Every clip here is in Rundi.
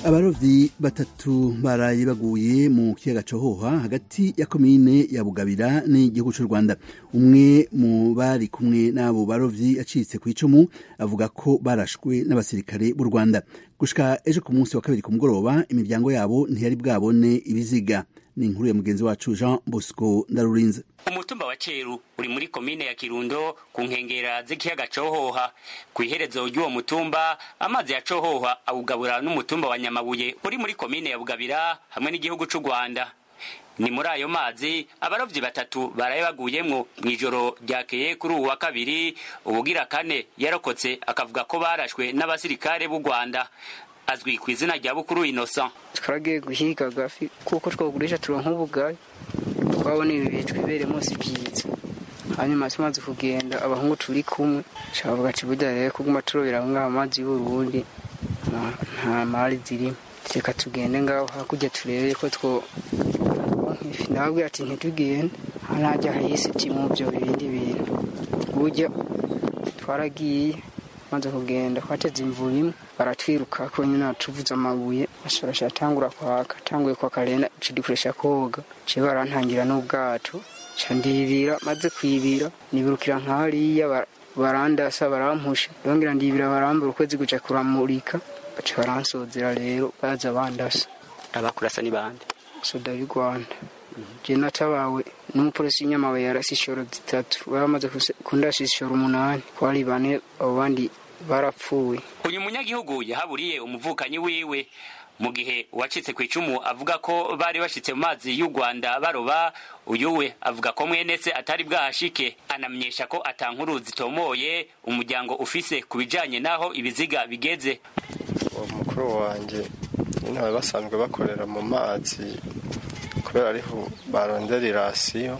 abarovyi batatu baraye baguye mu kiyaga cohoha hagati ya komine ya bugabira n'igihugu c'u rwanda umwe mu bari kumwe n'abo barovyi acitse kw'icumu avuga ko barashwe n'abasirikare b'u rwanda gushika ejo ku munsi wa kabiri ku mugoroba imiryango yabo ntiyari bwabone ibiziga ni inkuru ya mugenzi wacu jean bosco ndarurinze umutumba wa ceru uri muri komine ya kirundo ku nkengera z'ikiyaga cohoha ku iherezo ry'uwo mutumba amazi ya cohoha awugabura n'umutumba wa nyamabuye uri muri komine ya bugabira hamwe n'igihugu c'u rwanda ni muri ayo mazi abarovyi batatu baraye baguyemwo mw'ijoro ryakeye kuri uwu wa kabiri ubugira kane yarokotse akavuga ko barashwe n'abasirikare b'u rwanda azwi ku izina rya bukuru innocent twaragiye guhiga agafi kuko twagurisha turonka ubugari twabona ibi bihe twibere munsi byiza hanyuma tumaze kugenda abahungu turi kumwe shabavuga ati burya rero kuguma turobera ngaho amazi y'uburundi nta mari zirimo reka tugende ngaho hakurya turebe ko two ifi ndababwira ati ntitugende ntajya hayisiti mu byo bindi bintu burya twaragiye maze kugenda twateze imvura imwe baratwiruka ko nyine atuvuze amabuye ashorasha atangura kwaka atanguye kwaka rero cidikoresha koga ciye barantangira n'ubwato ca ndibira maze kwibira nibirukira nk'hariya barandasa barampusha ndongera ndibira barambura ukwezi guca kuramurika baca baransozera rero baza bandasa abakurasa ni bande soda y'u rwanda je natabawe n'umupolisi w'inyamabuye yarasi ishoro zitatu baramaze kundasha ishoro umunani kwari bane abo bandi barapfuye uyu munyagihugu yahaburiye umuvukanyi wiwe mu gihe uwacitse ku icumu avuga ko bari bashitse mu mazi y'u rwanda baroba uyu we avuga ko mwene se atari bwahashike anamenyesha ko atankuru zitomoye umuryango ufise ku bijanye n'aho ibiziga bigeze uwo mukuru wanjye nyine bari basanzwe bakorera mu mazi kubera ariho barondera irasiyo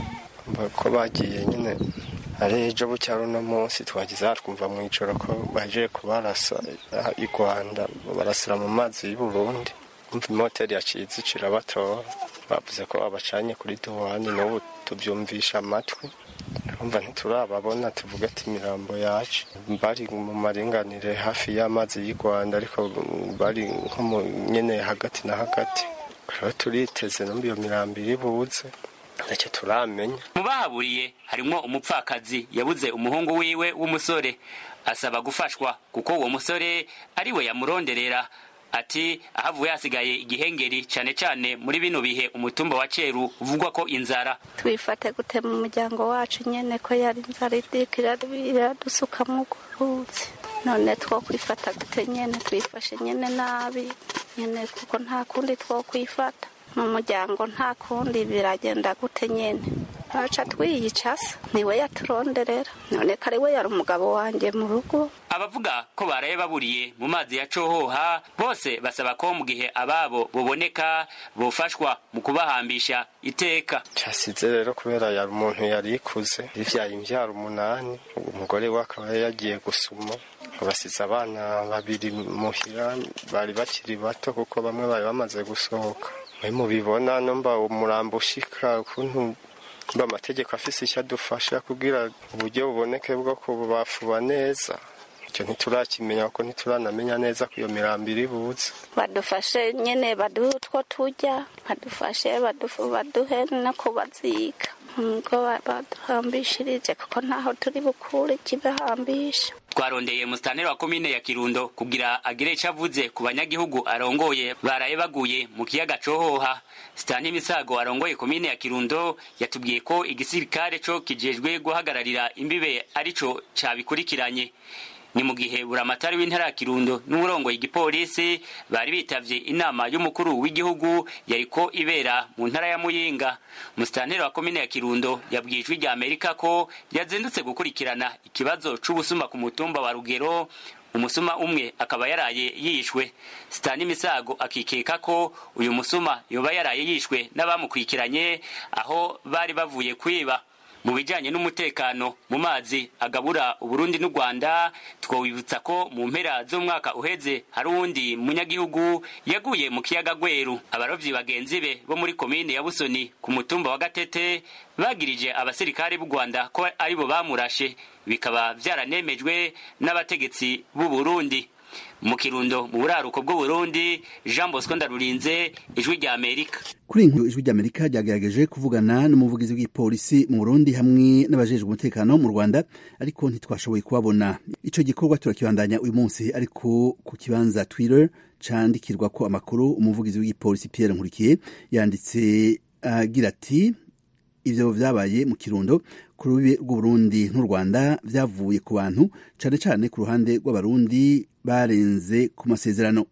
ko bagiye nyine ari ejo bucya runo munsi twagize twumva mu ijoro ko baje kubarasa i rwanda barasira mu mazi y'u burundi umva imoteri yacitse icirabatora bavuze ko babacanye kuri duwani n'ubu tubyumvisha amatwi urumva ntiturababona tuvuga ati imirambo yacu bari mu maringanire hafi y'amazi y'u rwanda ariko bari nko mu nyene hagati na hagati rero turiteze numva iyo mirambo iri buze ntacyo turamenya mu bahaburiye harimwo umupfakazi yabuze umuhungu wiwe w'umusore asaba gufashwa kuko uwo musore ari we yamuronderera ati ahavuye hasigaye igihengeri cyane cyane muri bino bihe umutumba wa ceru uvugwa ko inzara twifate gute mu muryango wacu nyene ko yari inzara idika iradusukamwo uruzi none two kwifata gute nyene twifashe nyene nabi nyene kuko nta kundi two kwifata mu muryango nta kundi biragenda gute nyene baca twiyicasa niwe yaturonderera none kare we yari umugabo wanjye mu rugo abavuga ko baraye baburiye mu mazi ya cohoha bose basaba ko mu gihe ababo boboneka bofashwa mu kubahambisha iteka cyasize rero kubera yari umuntu yari ikuze yivyaye imvyaro umunani umugore we akaba yagiye gusuma basize abana babiri muhira bari bakiri bato kuko bamwe bari bamaze gusohoka mwe mubibona numva umurambo ushika ukuntu mba amategeko afise icyo adufasha kugira uburyo buboneke bwo kubafuba neza icyo ntiturakimenya kuko ntituranamenya neza ko iyo mirambo iri buze badufashe nyine baduhe utwo turya badufashe baduhe no kubaziga ngo baduhambishirije kuko ntaho turi bukure ikibahambisha twarondeye musitanteri wa komine ya kirundo kugira agire icyo avuze ku banyagihugu arongoye baraye baguye mu kiyaga cohoha sitani misago arongoye komine ya kirundo yatubwiye ko igisirikare co kijejwe guhagararira imbibe arico cabikurikiranye ni mu gihe buramatari w'intara ya kirundo n'uburongoye igipolisi bari bitavye inama y'umukuru w'igihugu yariko ibera mu ntara ya muyinga musitanteri wa komine ya kirundo yabwiye ijwi rya amerika ko yazindutse gukurikirana ikibazo c'ubusuma ku mutumba wa rugero umusuma umwe akaba yaraye yishwe sitani misago akikeka ko uyu musuma yoba yaraye yishwe n'abamukurikiranye aho bari bavuye kwiba mu bijyanye n'umutekano mu mazi agabura uburundi n'u rwanda twawibutsa ko mu mpera z'umwaka uheze hari uwundi munyagihugu yaguye mu kiyaga gweru abarovyi bagenzi be bo muri komine ya busoni ku mutumba wa gatete bagirije abasirikare b'u rwanda ko aribo bamurashe bikaba byaranemejwe n'abategetsi b'u burundi mu kirundo mu buraruko bw'uburundi jean bosco ndarurinze ijwi rya amerika kuri inkuru ijwi ry'amerika ryagerageje kuvugana n'umuvugizi w'igipolisi mu burundi hamwe n'abajejwe umutekano mu rwanda ariko ntitwashoboye kubabona ico gikorwa turakibandanya uyu munsi ariko ku kibanza twitter candikirwa ko amakuru umuvugizi w'igipolisi pierre nkurikiye yanditse agira ati ivyo vyabaye mu kirundo ku rubibe rw'uburundi n'u rwanda vyavuye ku bantu cane cane ku ruhande rw'abarundi barenze ku masezerano